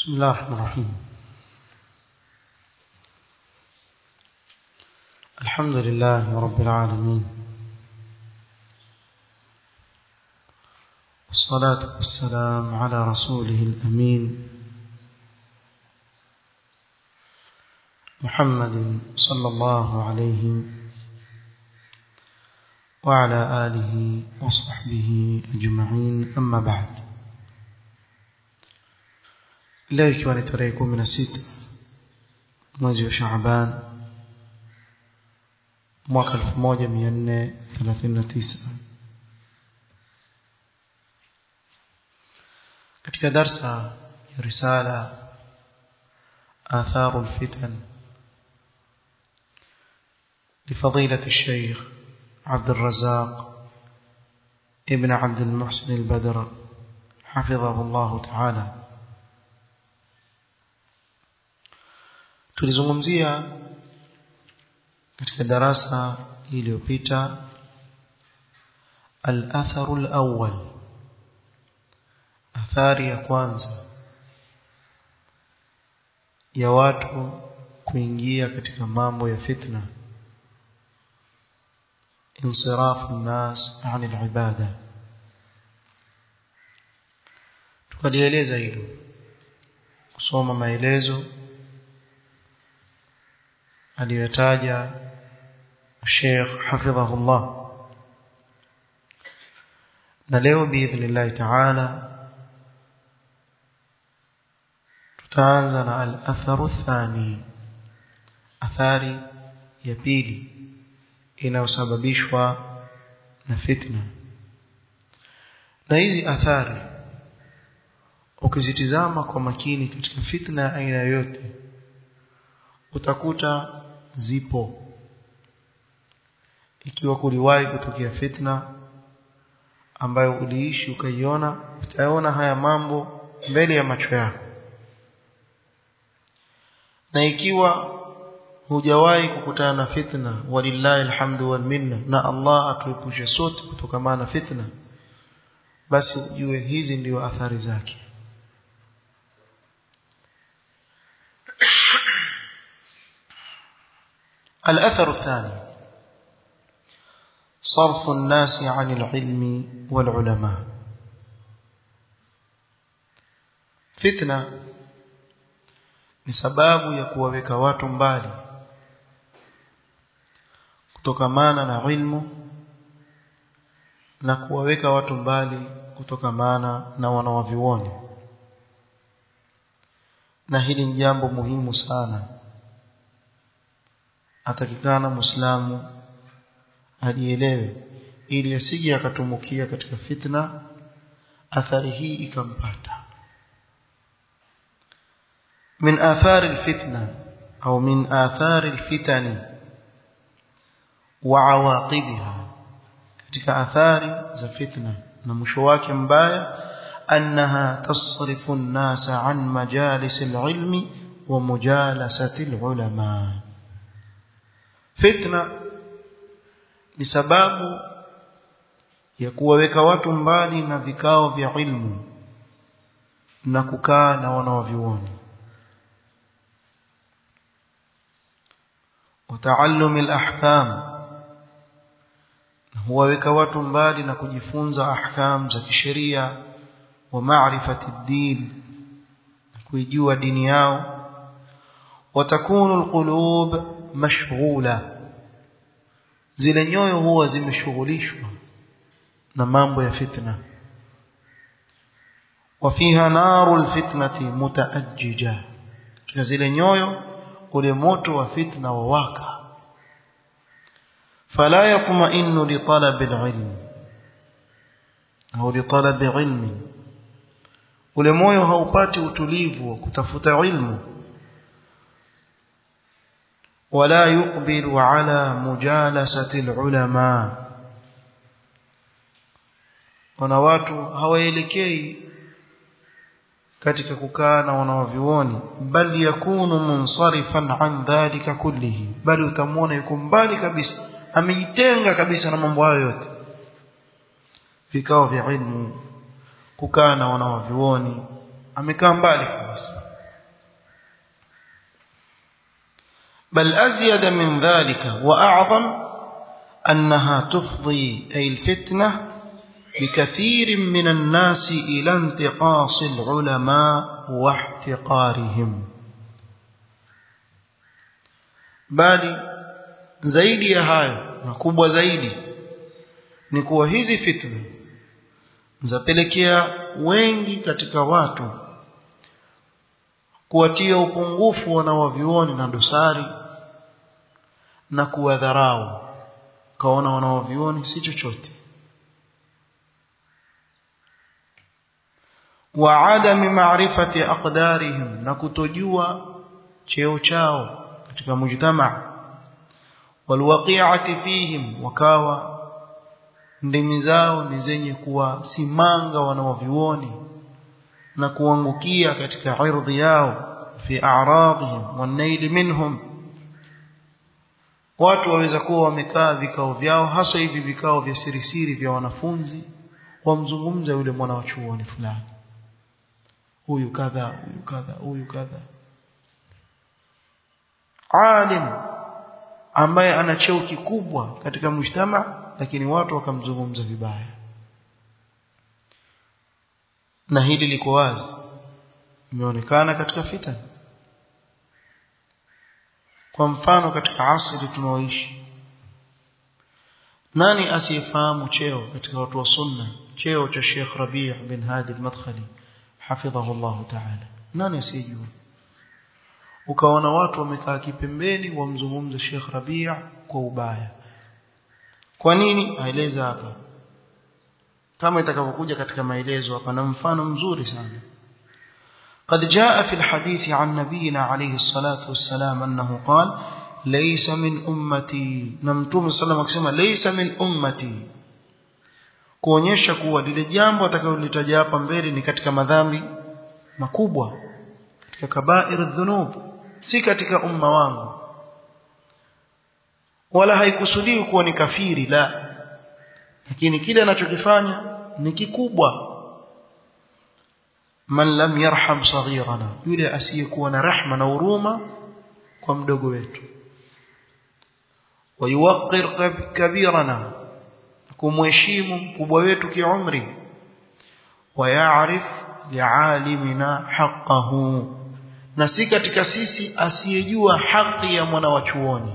بسم الله الرحمن الرحيم الحمد لله رب العالمين والصلاة والسلام على رسوله الأمين محمد صلى الله عليه وعلى آله وصحبه أجمعين أما بعد leo ikiwa ni tarehe kumi na sita mwezi wa Shaaban mwaka elfu moja mia nne thelathini na tisa katika darsa ya risala آثار الفتن لفضيلة الشيخ عبد الرزاق ابن عبد المحسن البدر حفظه الله تعالى tulizungumzia katika darasa iliyopita al-atharu al-awwal athari ya kwanza ya watu kuingia katika mambo ya fitna insirafu الناس عن العباده tukalieleza hilo kusoma maelezo aliyotaja Sheikh hafidhahullah na leo biidhnillah taala tutaanza na al-atharu thani athari ya pili inayosababishwa na fitna na hizi athari ukizitizama kwa makini katika fitna ya aina yoyote utakuta zipo ikiwa kuliwahi kutokea fitna ambayo uliishi ukaiona utaona haya mambo mbele ya macho yako na ikiwa hujawahi kukutana na fitna walillahi alhamdu wal minna na Allah atuepushe sote kutokana na fitna basi ujue hizi ndio athari zake الأثر الثاني صرف الناس عن العلم والعلماء فتنة ni sababu ya kuwaweka watu mbali kutokamana na ilmu na kuwaweka watu mbali kutokamana na wanawavioni na hili ni jambo muhimu sana atakikana muislamu alielewe ili asije akatumukia katika fitna athari hii ikampata من آثار الفتنة أو من آثار الفتن وعواقبها katika athari za fitna na mwisho wake mbaya annaha tasrifu an-nasa an majalis al-ilmi wa mujalasati al-ulama fitna ni sababu ya kuwaweka watu mbali na vikao vya ilmu na kukaa na wanaovioni وتعلم الأحكام huwaweka watu mbali na kujifunza ahkam za kisheria wa maarifati din na kuijua dini yao watakunu alqulub mashghula zile nyoyo huwa zimeshughulishwa na mambo ya fitna wafiha naru alfitnati mutaajjija katika zile nyoyo ule moto wa fitna wawaka fala yatma'innu li talab al-ilm au li talab ilmi ule moyo haupati utulivu wa kutafuta ilmu wala yuqbilu ala mujalasati al-ulama wana watu hawaelekei katika kukaa na wanawavyuoni bali yakunu munsarifan an dhalika kullihi bali utamwona yuko mbali kabisa amejitenga kabisa na mambo hayo yote vikao vya ilmu kukaa na wanawavyuoni amekaa mbali kabisa بل أزيد من ذلك وأعظم أنها تفضي أي الفتنة بكثير من الناس إلى انتقاص العلماء واحتقارهم bali zaidi ya hayo na kubwa zaidi ni kuwa hizi fitna zapelekea wengi katika watu kuwatia upungufu wanawavyuoni na dosari na kuwadharau kaona wanawavyuoni si chochote wa adami maarifati aqdarihim na kutojua cheo chao katika mujtama walwaqi'ati fihim wakawa ndimi zao ni zenye kuwasimanga wanawavyuoni na kuangukia katika ardhi yao fi a'radihim wanaili minhum watu waweza kuwa wamekaa vikao vyao hasa hivi vikao vya sirisiri vya wanafunzi wamzungumza yule mwana wa chuoni fulani huyu kadha huyu kadha huyu kadha alim ambaye ana cheo kikubwa katika mshtama lakini watu wakamzungumza vibaya na hili liko wazi imeonekana katika fitna kwa mfano katika asili tunaoishi nani asiyefahamu cheo katika watu wa sunna cheo cha Sheikh Rabi' bin Hadi al-Madkhali hafidhahu Allah ta'ala nani asiyejua ukaona watu wamekaa kipembeni wamzungumza Sheikh Rabi' kwa ubaya kwa nini aeleza hapa kama itakavyokuja katika maelezo hapa na mfano mzuri sana قد جاء في الحديث عن نبينا عليه الصلاة والسلام أنه قال ليس من أمتي نمتوم صلى الله عليه وسلم ليس من أمتي kuonyesha kuwa lile jambo atakalolitaja hapa mbele ni katika madhambi makubwa katika kabair dhunub si katika umma wangu wala haikusudiwi kuwa ni kafiri la lakini kile anachokifanya ni kikubwa man lam yarham saghirana yule asiyekuwa na rahma na huruma kwa mdogo wetu wayuwaqqir kabirana kumheshimu mkubwa wetu kiumri wayaarif lialimina haqqahu na si katika sisi asiyejua haki ya mwana wa chuoni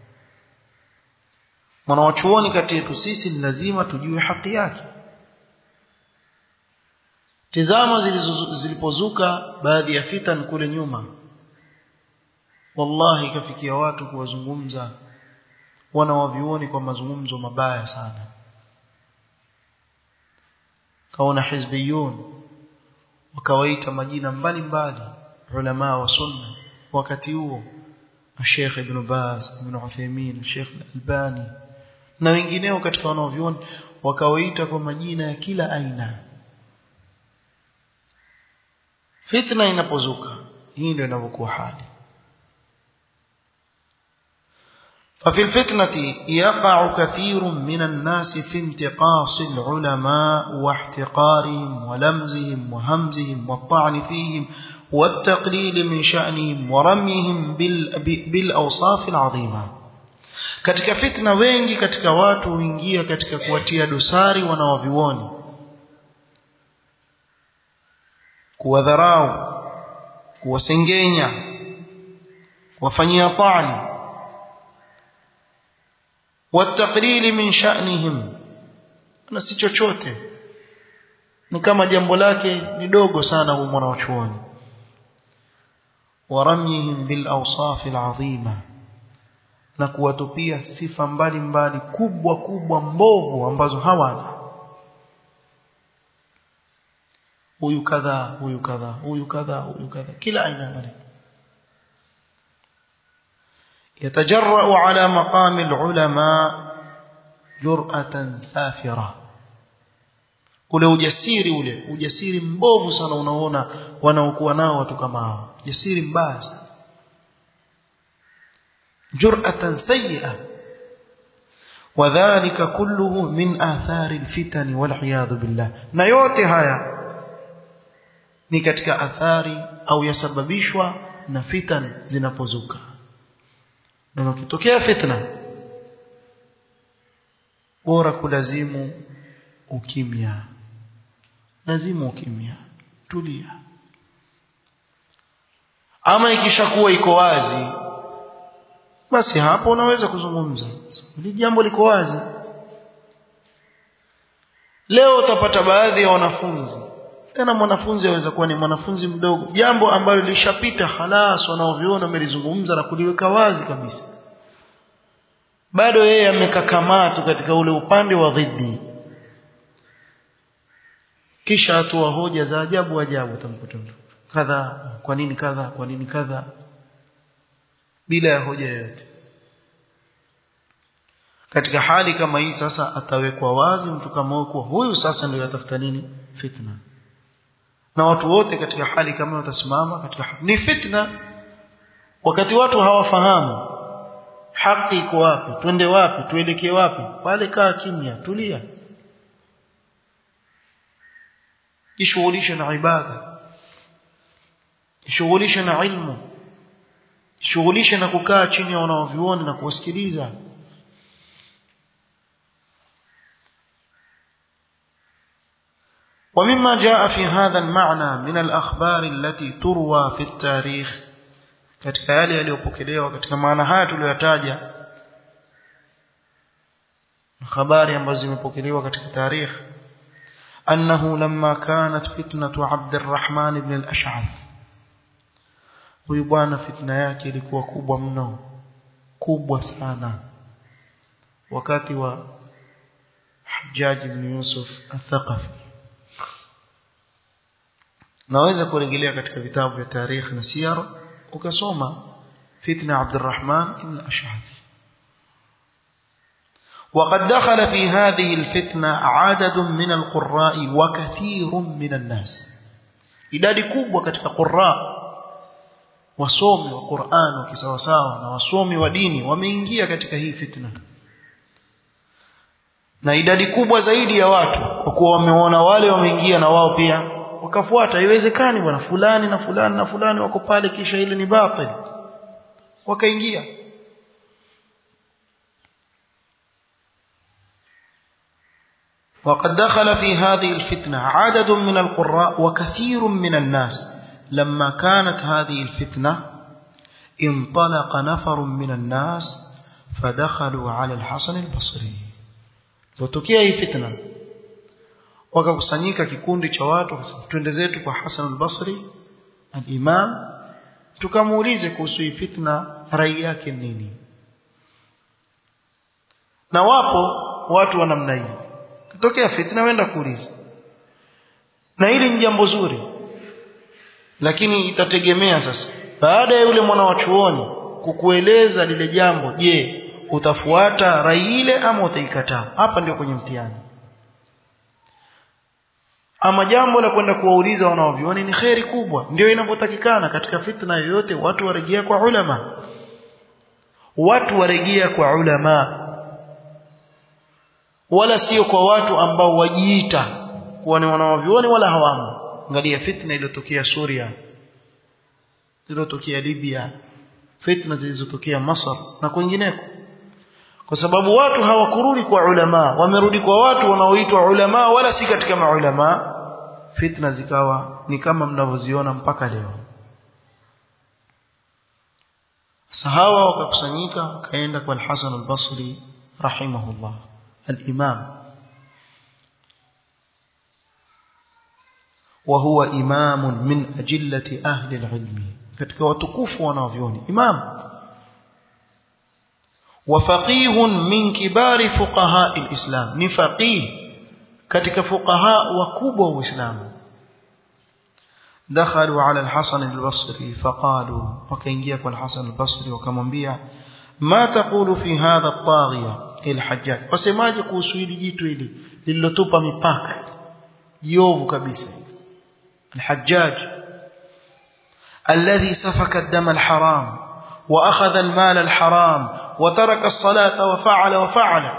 mwana wa chuoni kati yetu sisi ni lazima tujue haki yake tizama zilipozuka baadhi ya fitan kule nyuma wallahi ikafikia watu kuwazungumza wana wavioni kwa mazungumzo mabaya sana kaona hizbiyun wakawaita majina mbalimbali ulama wa sunna wakati huo Sheikh Ibn Baz Ibn Uthaymeen Sheikh Al-Albani na wengineo katika wanaovioni wakawaita kwa majina ya kila aina fitna inapozuka hii ndio inavyokuwa hali ففي الفتنة يقع كثير من الناس في انتقاص العلماء واحتقارهم ولمزهم وهمزهم والطعن فيهم والتقليل من شأنهم ورميهم بالأوصاف العظيمة katika fitna wengi katika watu huingia katika kuwatia dosari wanawavioni kuwadharau kuwasengenya kuwafanyia tani والتقليل من شأنهم na si chochote ni kama jambo lake ni dogo sana huyu mwanachuoni waramyihim bil awsaf al azima na kuwatupia sifa mbalimbali kubwa kubwa mbovu ambazo hawana huyu kadha huyu kadha huyu kadha huyu kadha kila aina ya maneno يتجرأ على مقام العلماء جرأة سافرة ule ujasiri ule ujasiri mbovu sana unaona wanaokuwa nao watu kama hao ujasiri mbaya sana jur'atan sayyi'a wadhālika kulluhu min athari alfitan wal'iyadhu billah na yote haya ni katika athari au yasababishwa na fitan zinapozuka na ukitokea fitna bora kulazimu ukimya lazimu ukimya tulia ama ikishakuwa iko wazi basi hapo unaweza kuzungumza hili jambo liko wazi leo utapata baadhi ya wanafunzi tena mwanafunzi aweza kuwa ni mwanafunzi mdogo jambo ambalo lishapita halas wanaoviona wamelizungumza na kuliweka wazi kabisa bado yeye amekakamaa tu katika ule upande wa dhidi kisha atoa hoja za ajabu ajabu utamkuta mtu kadha kwa nini kadha kwa nini kadha bila ya hoja yoyote katika hali kama hii sasa atawekwa wazi mtu kama huyo huyu sasa ndio yatafuta nini fitna na watu wote katika hali kama watasimama katika ni fitna wakati watu hawafahamu haki iko wapi twende wapi tuelekee wapi pale kaa kimya tulia jishughulishe na ibada jishughulishe na ilmu jishughulishe na kukaa chini ya wanaovioni na kuwasikiliza ومما جاء في هذا المعنى من الأخبار التي تروى في التاريخ katika yale yaliyopokelewa katika maana haya tuliyotaja habari ambazo zimepokelewa katika tarikh أنه لما كانت فتنة عبد الرحمن بن الأشعث huyu bwana fitna yake ilikuwa kubwa mno kubwa sana wakati wa Hajjaj ibn Yusuf al-Thaqafi naweza kurejelea katika vitabu vya tarikh na siyar ukasoma fitna Abdurrahman ibn al-Ash'ath وقد دخل في هذه الفتنة عدد من القراء وكثير من الناس idadi kubwa katika qurra wasomi wa Qur'an wakisawasawa na wasomi wa dini wameingia katika hii fitna na idadi kubwa zaidi ya watu kwa kuwa wameona wale wameingia na wao pia wakafuata haiwezekani bwana fulani na fulani na fulani wako pale kisha ile ni batil wakaingia وقد دخل في هذه الفتنة عدد من القراء وكثير من الناس لما كانت هذه الفتنة انطلق نفر من الناس فدخلوا على الحسن البصري وتكيه هي فتنة wakakusanyika kikundi cha watu wakasema twende zetu kwa Hassan al-Basri al-Imam tukamuulize kuhusu hii fitna rai yake nini na wapo watu wa namna hii kitokea fitna wenda kuuliza na hili ni jambo zuri lakini itategemea sasa baada ya yule mwana wa chuoni kukueleza lile jambo je utafuata rai ile ama utaikataa hapa ndio kwenye mtihani ama jambo la kwenda kuwauliza wanaovioni ni kheri kubwa ndio inavyotakikana katika fitna yoyote watu warejea kwa ulama watu warejea kwa ulama wala sio kwa watu ambao wajiita kuwa ni wanaovioni wala hawamo angalia fitna iliyotokea Suria iliyotokea Libya fitna zilizotokea Masar na kwingineko kwa sababu watu hawakurudi kwa ulama wamerudi kwa watu wanaoitwa ulama wala si katika maulama fitna zikawa ni kama mnavyoziona mpaka leo sahawa wakakusanyika kaenda kwa al-Hasan al-Basri rahimahullah al-Imam وهو إمام من أجلة أهل العلم katika watukufu wanavyoni imam وفقيه من كبار فقهاء الإسلام ni faqih katika fuqaha wakubwa wa Uislamu دخلوا على الحسن البصري فقالوا وكينجيا kwa الحسن البصري wakamwambia ما تقول في هذا الطاغية الحجاج wasemaje kuhusu hili jitu hili lililotupa mipaka jiovu kabisa الحجاج الذي سفك الدم الحرام وأخذ المال الحرام وترك الصلاة وفعل وفعل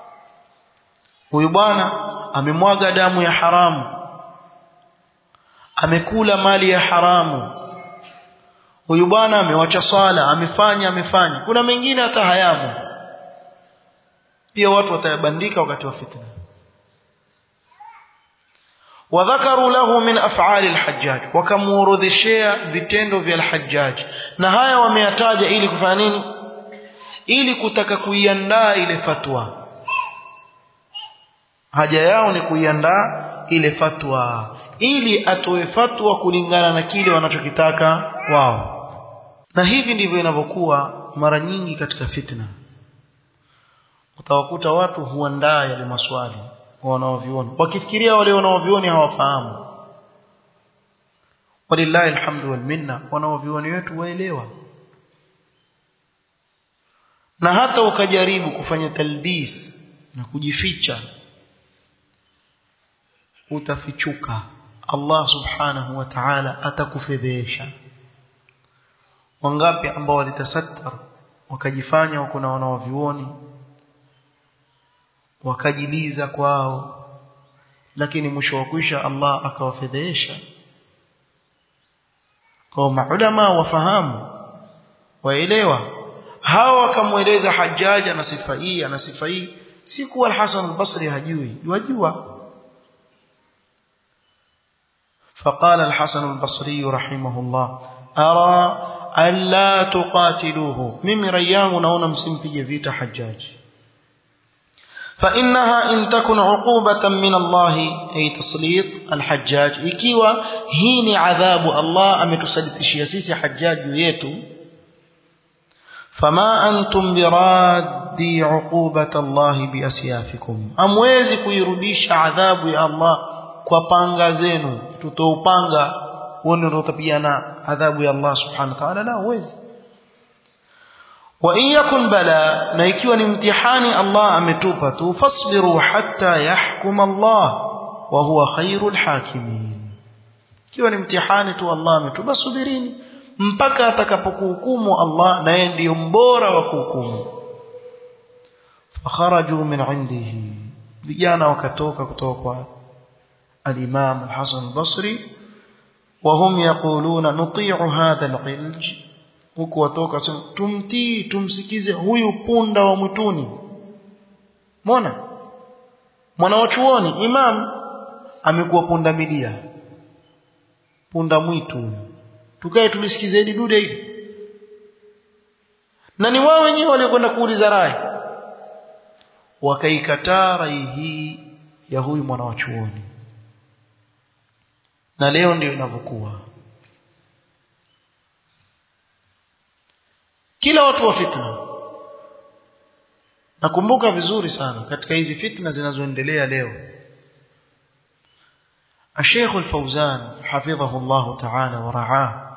ويبانا amemwaga damu ya haramu amekula mali ya haramu huyu bwana amewacha swala amefanya amefanya kuna mengine hata hayamo pia watu watayabandika wakati wa fitna wadhakaru lahu min af'ali al-hajjaj wakamuorodheshea vitendo vya al-hajjaj na haya wameyataja ili kufanya nini ili kutaka kuiandaa ile fatwa haja yao ni kuiandaa ile fatwa ili atoe fatwa kulingana na kile wanachokitaka wao na hivi ndivyo inavyokuwa mara nyingi katika fitna utawakuta watu huandaa yale maswali wanaovioni wakifikiria wale wanaovioni hawafahamu walillahi alhamdu wal minna wanaovioni wetu waelewa na hata ukajaribu kufanya talbis na kujificha utafichuka Allah subhanahu wa ta'ala atakufedhesha wangapi ambao walitasattar wakajifanya wako na wanaovioni wakajiliza kwao lakini mwisho wa kwisha Allah akawafedhesha kwa maulama wafahamu waelewa hawa wakamweleza Hajjaj ana sifa hii ana sifa hii si kuwa al-Hasan al-Basri hajui wajua فقال الحسن البصري رحمه الله أرى ألا تقاتلوه ممن ريام نون مسمبي فيت حجاج فإنها إن تكن عقوبة من الله أي تسليط الحجاج إكيوا هين عذاب الله أم تسلط شياسيس حجاج يتو فما أنتم برادي عقوبة الله بأسيافكم أمويزي كيرudisha عذاب يا الله kwa panga zenu tutoupanga uone ndio utapiana adhabu ya Allah subhanahu wa ta'ala la uwezi wa in yakun bala na ikiwa ni mtihani Allah ametupa tu fasbiru hatta yahkum Allah wa huwa khairul hakimin ikiwa ni mtihani tu Allah ametupa subirini mpaka atakapokuhukumu Allah na yeye ndiyo mbora wa kuhukumu fakharaju min indihi vijana wakatoka kutoka kwa الإمام الحسن البصري وهم يقولون نطيع هذا العلج huku watoka sema tumtii tumsikize huyu punda wa mwituni mbona mwana wa chuoni imam amekuwa punda milia punda mwitu tukae tulisikize hili dude hili na ni wao wenyewe waliokwenda kuuliza rai wakaikataa rai hii ya huyu mwana wa chuoni na leo ndio inavyokuwa kila watu wa fitna nakumbuka vizuri sana katika hizi fitna zinazoendelea leo الشيخ الفوزان حفظه الله تعالى ورعاه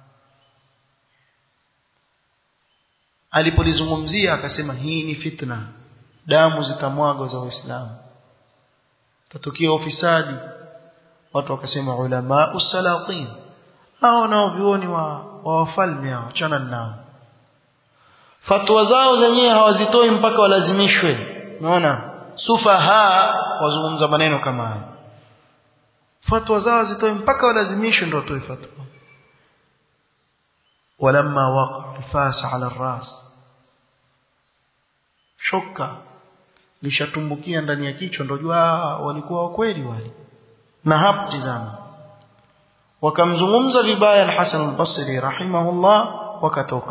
alipolizungumzia akasema hii ni fitna damu zitamwagwa za waislamu tatokea ufisadi watu wakasema ulama usalatin hao nao vioni wa, wa wafalme hao achana nao fatwa zao zenyewe hawazitoi mpaka walazimishwe unaona sufaha wazungumza maneno kama haya fatwa zao zitoe mpaka walazimishwe ndio watoe fatwa ولما وقع الفاس على الراس shoka lishatumbukia ndani ya kichwa ndio jua walikuwa wakweli wale na hapo tizama wakamzungumza vibaya al-Hasan al-Basri rahimahullah wakatoka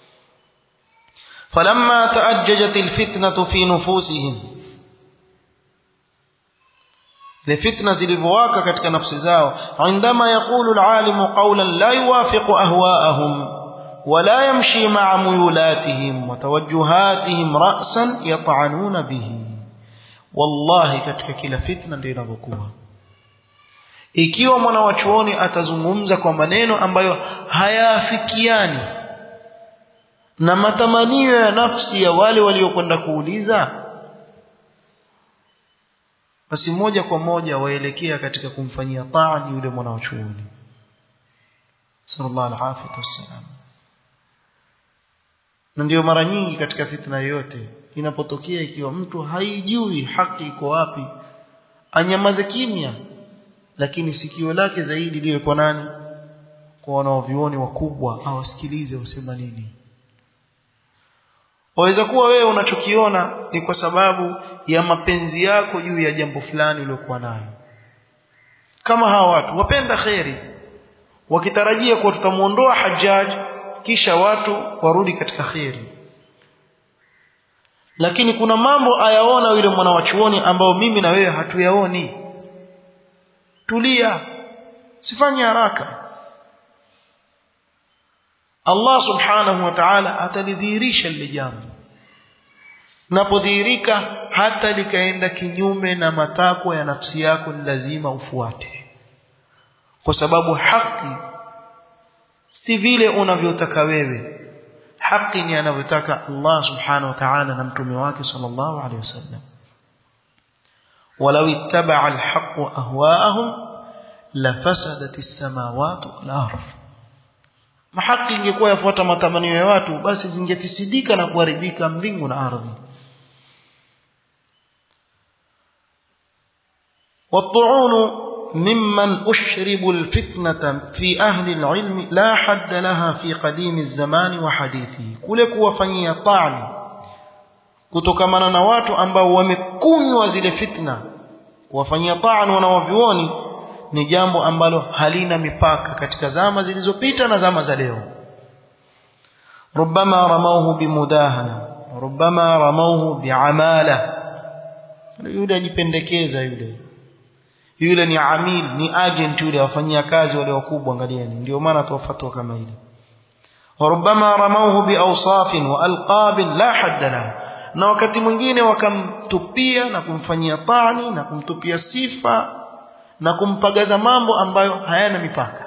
falamma taajjajat al-fitnatu fi nufusihim لفتنة zilivyowaka katika nafsi zao عندما يقول العالم قولا لا يوافق أهواءهم ولا يمشي مع ميولاتهم وتوجهاتهم رأسا يطعنون به والله katika kila fitna ndio inavyokuwa ikiwa mwana wa chuoni atazungumza kwa maneno ambayo hayaafikiani na matamanio ya nafsi ya wale waliokwenda kuuliza basi moja kwa moja waelekea katika kumfanyia taa yule mwana wa chuoni sallallahu alaihi wasallam na ndio mara nyingi katika fitna yoyote inapotokea ikiwa mtu haijui haki iko wapi anyamaze kimya lakini sikio lake zaidi liwe kwa nani kwa wanaovioni wakubwa awasikilize wasema nini waweza kuwa wewe unachokiona ni kwa sababu ya mapenzi yako juu ya jambo fulani uliokuwa nayo kama hawa watu wapenda kheri wakitarajia kuwa tutamuondoa Hajjaj kisha watu warudi katika kheri lakini kuna mambo ayaona yule mwana wa chuoni ambao mimi na wewe hatuyaoni tulia sifanye haraka Allah subhanahu wa ta'ala atalidhihirisha lile jambo napodhihirika hata likaenda kinyume na matakwa ya nafsi yako ni lazima ufuate kwa sababu haki si vile unavyotaka wewe haki ni anavyotaka Allah subhanahu wa ta'ala na mtume wake sallallahu alaihi wasallam ولو اتبع الحق أهواءهم لفسدت السماوات والأرض mahaki ingekuwa yafuata matamanio ya watu basi zingefisidika na kuharibika mbingu na ardhi والطعون ممن أشربوا الفتنة في أهل العلم لا حد لها في قديم الزمان وحديثه kule kuwafanyia ta'ni kutokamana na watu ambao wamekunywa zile fitna kuwafanyia ta'ni wanawavioni ni jambo ambalo halina mipaka katika zama zilizopita na zama za leo ربما رموه بمداهنة ربما رموه بعمالة yule ajipendekeza yule yule ni amil ni agent yule wafanyia kazi wale wakubwa angalieni ndio maana tuwafatwa kama ile وربما رموه بأوصاف وألقاب لا حد لها na wakati mwingine wakamtupia na kumfanyia tani na kumtupia sifa na kumpagaza mambo ambayo hayana mipaka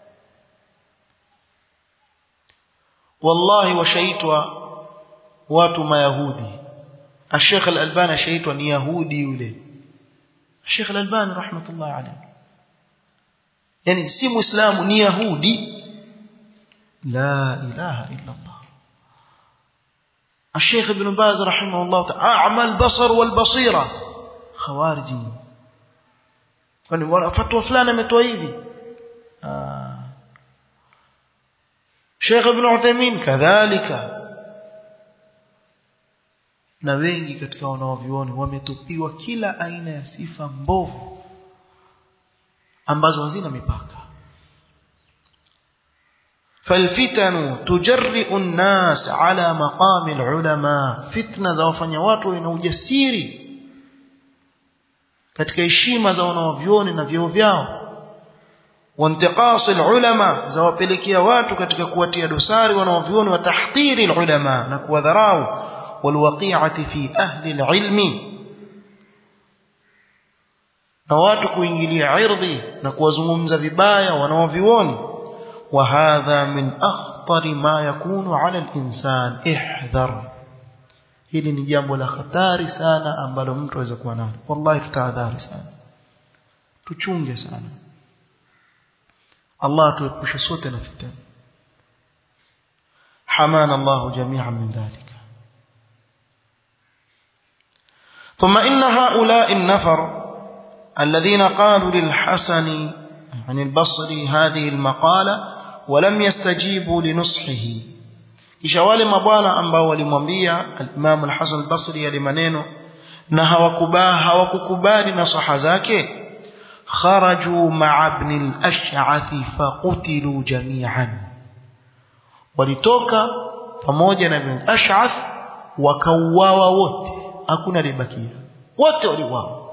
wallahi washaitwa watu mayahudi الشيخ الألباني شيطان يهودي يولي الشيخ الألباني رحمة الله عليه يعني سي مسلم يهودي لا إله إلا الله الشيخ ابن باز رحمه الله تعالى أعمى البصر والبصيرة خوارجي kwani fatwa fulani ametoa hivi Sheikh Ibn Uthaymeen kadhalika na wengi katika wanaovioni wametupiwa kila aina ya sifa mbovu ambazo hazina mipaka فالفتن تجرئ الناس على مقام العلماء فتنه za wafanya watu wana ujasiri katika heshima za wanaovioni na vyeo vyao وانتقاص العلماء za wapelekea watu katika kuwatia dosari wanaovioni wa tahdhiri ulama na kuwadharau والوقيعه في اهل العلم na watu kuingilia irdhi na kuwazungumza vibaya wanaovioni وهذا من اخطر ما يكون على الانسان احذر hili ni jambo la hatari sana ambalo mtu aweza kuwa nalo wallahi tutahadhari sana tuchunge sana Allah tuepushe sote na fitna حمانا الله جميعا من ذلك ثم إن هؤلاء النفر الذين قالوا للحسن عن البصري هذه المقالة ولم يستجيبوا لنصحه kisha wale mabwana ambao walimwambia al-Imam al-Hasan al-Basri yale maneno na hawakubali hawakukubali nasaha zake kharaju ma'a ibn al-Ash'ath faqutilu jami'an walitoka pamoja na ibn al-Ash'ath wakauawa wote hakuna alibakia wote waliuawa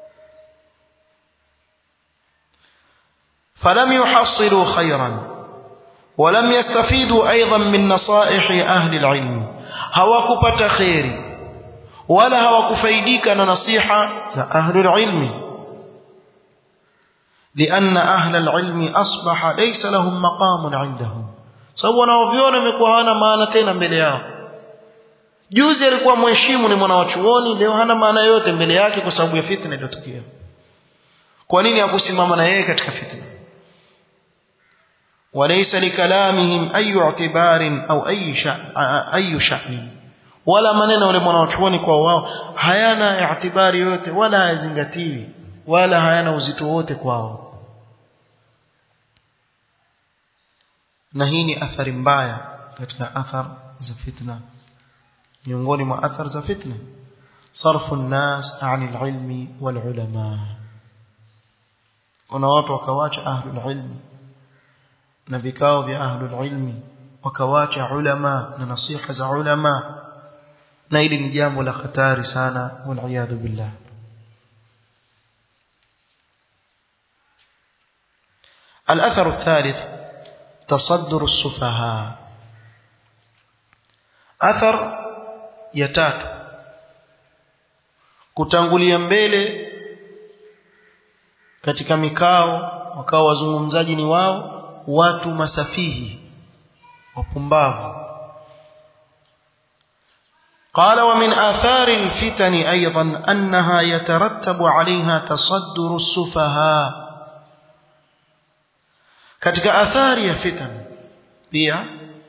فلم يحصلوا خيرا ولم يستفيدوا أيضا من نصائح أهل العلم هواكبت خير ولا هواكفيديك نصيحة أهل العلم لأن أهل العلم أصبح ليس لهم مقام عندهم سوى نوفيون مكوهانا مانتين mbele juzi alikuwa mheshimu ni mwana wa chuoni leo hana maana yote mbele yake kwa sababu ya fitna iliyotokea kwa nini hakusimama na yeye katika fitna وليس لكلامهم أي اعتبار أو أي شأن, أي شأن ولا maneno wale mwanachuoni kwa wao hayana i'tibari yote wala hayazingatiwi wala hayana uzito wote kwao na hii ni athari mbaya katika athar za fitna miongoni mwa athar za fitna sarfu nnas ani alilmi walulama kuna watu wakawacha ahlul ilmi na vikao vya ahlul ilmi wakawacha ulama na nasiha za ulama na hili ni jambo la hatari sana waliyadhu billah الأثر الثالث تصدر السفهاء أثر يتات kutangulia mbele katika mikao wakawa wazungumzaji ni wao watu masafihi wapumbavu قال ومن آثار الفتن أيضا أنها يترتب عليها تصدر السفهاء katika athari ya fitan pia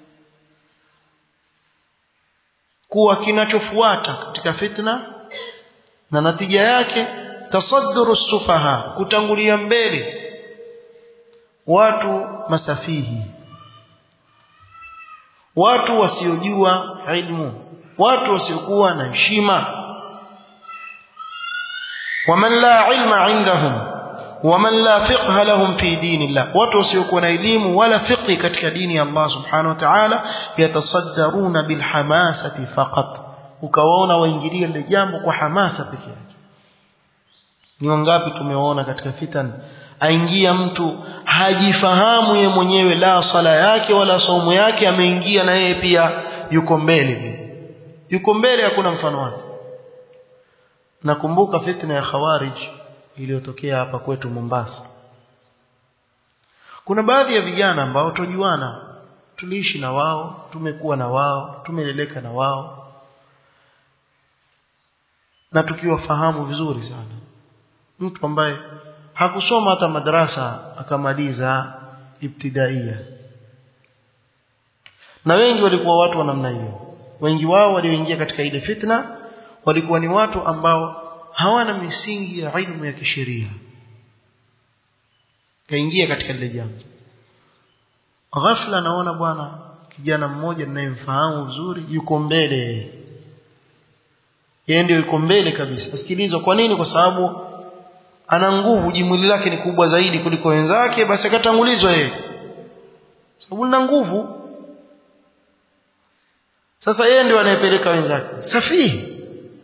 kuwa kinachofuata katika fitna na natija yake tasadduru sufaha kutangulia mbele watu masafihi watu wasiojua ilmu watu wasiokuwa na heshima waman la ilma indahum waman la fiqha lahum fi dinillah watu wasiokuwa na elimu wala fiqhi katika dini ya Allah subhanahu wa ta'ala yatasaddaruna bil hamasati faqat ukawaona waingilia lile jambo kwa hamasa pekee yake ni wangapi tumewaona katika fitan aingia mtu hajifahamu ye mwenyewe la sala yake wala saumu yake ameingia na yeye pia yuko mbele yuko mbele hakuna mfano wake nakumbuka fitna ya khawarij iliyotokea hapa kwetu Mombasa kuna baadhi ya vijana ambao tujuana tuliishi na wao tumekuwa na wao tumeleleka na wao na tukiwafahamu vizuri sana mtu ambaye hakusoma hata madrasa akamaliza ibtidaia na wengi walikuwa watu wa namna hiyo wengi wao walioingia katika ile fitna walikuwa ni watu ambao hawana misingi ya ilmu ya kisheria kaingia katika lile jambo ghafla naona bwana kijana mmoja ninayemfahamu vizuri yuko mbele yeye ndio yuko mbele kabisa asikilizwa kwa nini kwa sababu ana nguvu jimwili lake ni kubwa zaidi kuliko wenzake basi akatangulizwa yeye sababu lina nguvu sasa yeye ndio anayepeleka wenzake safihi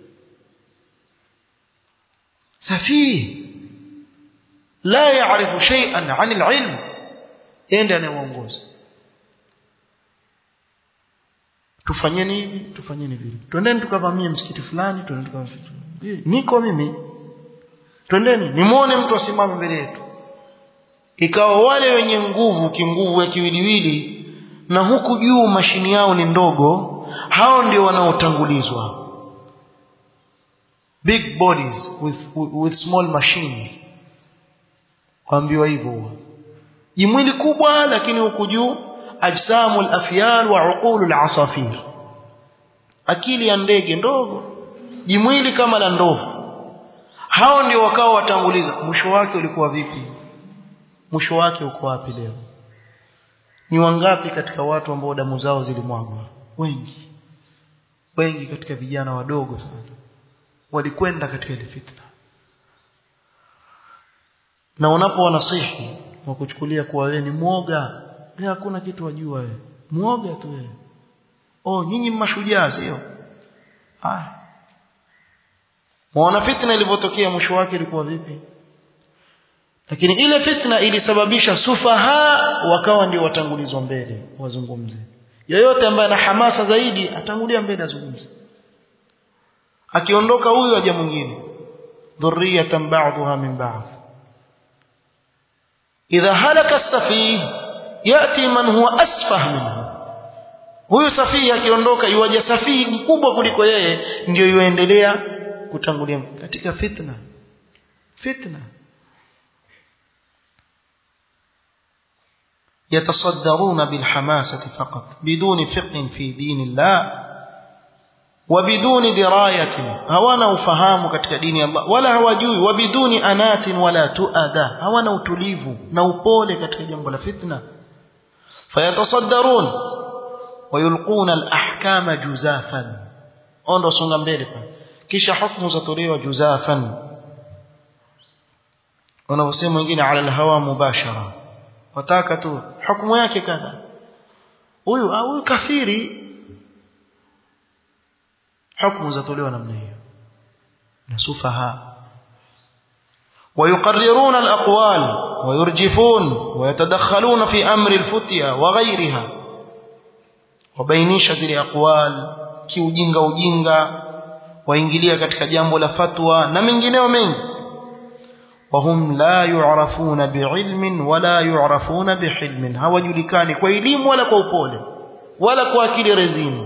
safihi la yaarifu shay'an 'an al-'ilm yeye ndiye anayeongoza tufanyeni hivi tufanyeni vile twendeni tukavamie msikiti fulani twendeni tukavamie niko mimi twendeni nimuone mtu asimame mbele yetu ikawa wale wenye nguvu kinguvu ya kiwiliwili na huku juu mashini yao ni ndogo hao ndio wanaotangulizwa big bodies with, with, with small machines waambiwa hivyo jimwili kubwa lakini huku juu ajsamul afyal wa uqulul asafir akili ya ndege ndogo jimwili kama la ndovu hao ndio wakao watanguliza mwisho wake ulikuwa vipi mwisho wake uko wapi leo ni wangapi katika watu ambao damu zao zilimwagwa wengi wengi katika vijana wadogo sana walikwenda katika ile fitna na unapo wanasihi wakuchukulia kuwa wewe ni mwoga wewe hakuna kitu wajua wewe mwoga tu wewe oh nyinyi mashujaa sio ah Mwaona fitna ilivyotokea mwisho wake ilikuwa vipi? Lakini ile fitna ilisababisha sufaha wakawa ndio watangulizwa mbele wazungumze. Yeyote ambaye ana hamasa zaidi atangulia mbele azungumze. Akiondoka huyu aje mwingine. Dhurriyatan ba'dha min ba'd. Idha halaka as-safih yati man huwa asfah minhu. Huyu safihi akiondoka yuaje safihi mkubwa kuliko yeye ndio yuendelea kutangulia katika fitna fitna يتصدرون بالحماسة فقط بدون فقه في دين الله وبدون دراية هوانا ufahamu katika dini ya Allah wala hawajui وبدون أنات ولا تؤدى hawana utulivu na upole katika jambo la fitna fayatasaddarun wayulquna alahkama juzafan ondo songa mbele pale kisha hukumu zatolewa juzafan wanaosema wengine ala alhawa mubashara wataka tu hukumu yake kadha huyu au huyu kafiri hukumu zatolewa namna hiyo na sufaha ويقررون الأقوال ويرجفون ويتدخلون في أمر الفتية وغيرها وبينيش زي أقوال kiujinga ujinga waingilia katika jambo la fatwa na mengineo mengi wahum la yu'rafuna bi'ilmin wala yu'rafuna bihilmin hawajulikani kwa elimu wala kwa upole wala kwa akili rezini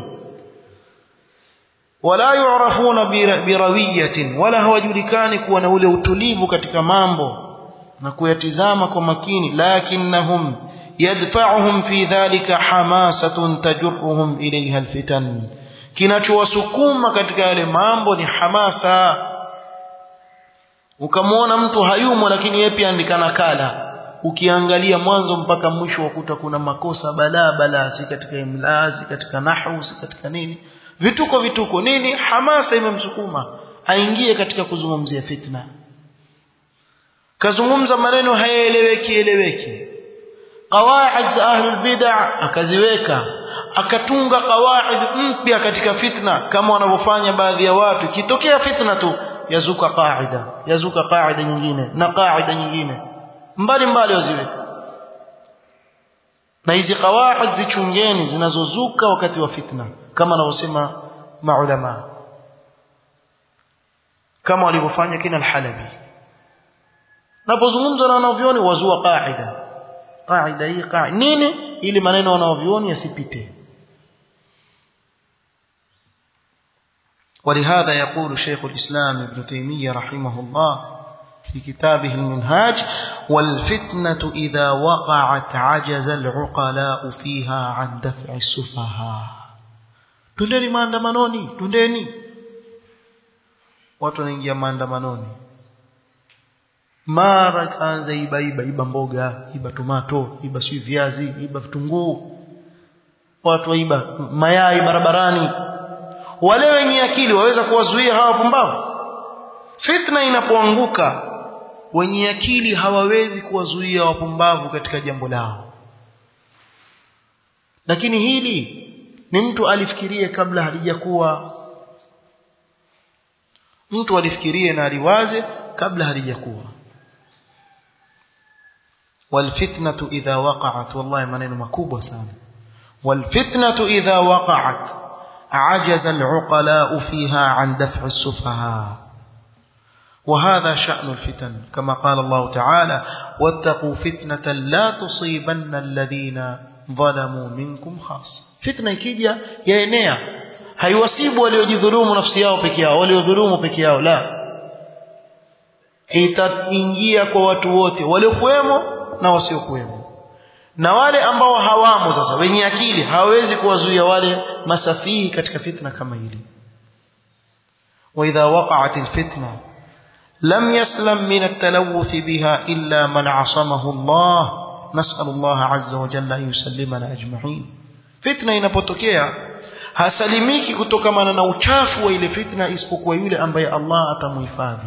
wala yu'rafuna birawiyatin wala hawajulikani kuwa na ule utulivu katika mambo na kuyatizama kwa makini lakinnahum yadfa'uhum fi dhalika hamasatun tajurruhum ilayha alfitan kinachowasukuma katika yale mambo ni hamasa ukamwona mtu hayumo lakini yeye pia andika nakala ukiangalia mwanzo mpaka mwisho wakuta kuna makosa balaa balaa si katika imla si katika nahwu si katika nini vituko vituko nini hamasa imemsukuma aingie katika kuzungumzia fitna kazungumza maneno hayaeleweki eleweki qawaid za ahlul bid'ah akaziweka akatunga qawaid mpya katika fitna kama wanavyofanya baadhi ya watu kitokea fitna tu yazuka qaida yazuka qaida nyingine na qaida nyingine mbali mbali waziweka na hizi qawaid zichungeni zinazozuka wakati wa fitna kama wanavyosema maulama kama walivyofanya kina al-Halabi napozungumza na wanavyoni wazua qaida qaida hii qaida nini ili maneno wanavyoni yasipite ولهذا يقول شيخ الإسلام ابن تيمية رحمه الله في كتابه المنهاج والفتنة إذا وقعت عجز العقلاء فيها عن دفع السفهاء tundeni maandamanoni tundeni watu wanaingia maandamanoni mara kaanza iba iba iba mboga iba tomato iba si viazi iba vitunguu watu waiba mayai barabarani wale wenye akili waweza kuwazuia hawa pumbavu fitna inapoanguka wenye akili hawawezi kuwazuia wapumbavu katika jambo lao lakini hili ni mtu alifikirie kabla halijakuwa mtu alifikirie na aliwaze kabla halijakuwa والفتنة إذا وقعت والله maneno makubwa sana والفتنة إذا وقعت عجز العقلاء فيها عن دفع السفهاء وهذا شأن الفتن كما قال الله تعالى واتقوا فتنة لا تصيبن الذين ظلموا منكم خاصة فتنة ikija yaenea haiwasibu waliojidhulumu nafsi yao peke yao waliodhulumu peke yao la itaingia kwa watu wote waliokuwemo na wasiokuwemo na wale ambao hawamo sasa wenye akili hawawezi kuwazuia wale masafihi katika fitna kama hili واذا وقعت الفتنه لم يسلم من التلوث بها الا من عصمه الله نسال الله عز وجل ان يسلمنا اجمعين fitna inapotokea hasalimiki kutokamana na uchafu wa ile fitna isipokuwa yule ambaye Allah atamhifadhi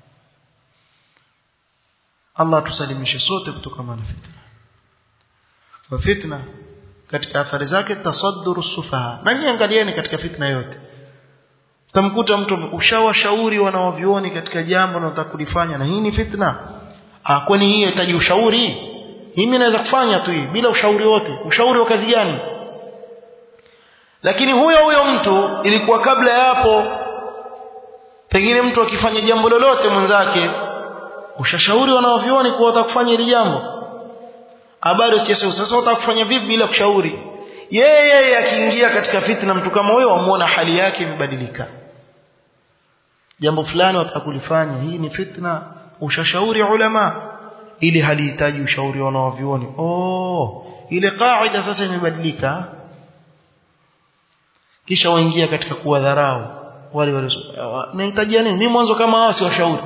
Allah tusalimishe sote kutokamana na fitna wa fitna katika athari zake tasadduru sufaha na nyinyi angalieni katika fitna yote tamkuta mtu ushawashauri wanaovioni katika jambo na kulifanya na hii ni fitna ah kwani hii inahitaji ushauri mimi naweza kufanya tu hii bila ushauri wote ushauri wa kazi gani lakini huyo huyo mtu ilikuwa kabla ya hapo pengine mtu akifanya jambo lolote mwenzake ushashauri wanaovioni kuwa watakufanya hili jambo habari sijasema sasa utakufanya vipi bila kushauri yeye yeye akiingia katika fitna mtu kama huyo wamuona hali yake imebadilika jambo fulani watakulifanya hii ni fitna ushashauri ulama ili halihitaji ushauri wanaovioni oh ile kaida sasa imebadilika kisha waingia katika kuwadharau wale wale nahitajia nini mimi mwanzo kama hao si washauri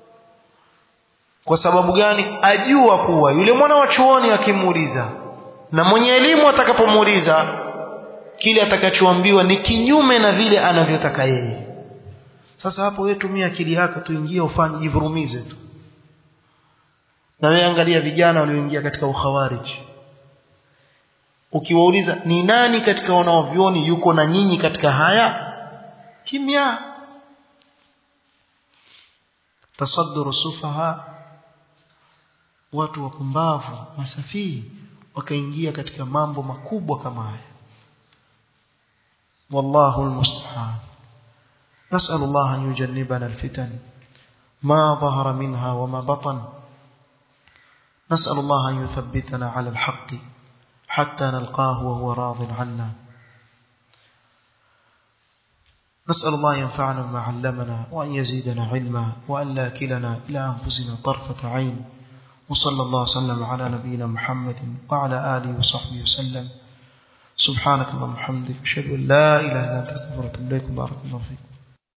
kwa sababu gani ajua kuwa yule mwana wa chuoni akimuuliza na mwenye elimu atakapomuuliza kile atakachoambiwa ni kinyume na vile anavyotaka yeye sasa hapo wewe tumia akili yako tuingie ufanye jivurumize tu na wewe angalia vijana walioingia katika ukhawarij ukiwauliza ni nani katika wanaovioni yuko na nyinyi katika haya kimya tasadduru sufaha watu wapumbavu masafii wakaingia katika mambo makubwa kama haya wallahu almusta'an نسأل الله أن يجنبنا الفتن ما ظهر منها وما بطن نسأل الله أن يثبتنا على الحق حتى نلقاه وهو راض عنا نسأل الله ينفعنا ما علمنا وأن يزيدنا علما وأن لا كلنا إلى أنفسنا طرفة عين وصلى الله وسلم على نبينا محمد وعلى آله وصحبه وسلم سبحانك اللهم وبحمدك أشهد أن لا إله إلا أنت أستغفرك وأتوب إليك بارك الله فيكم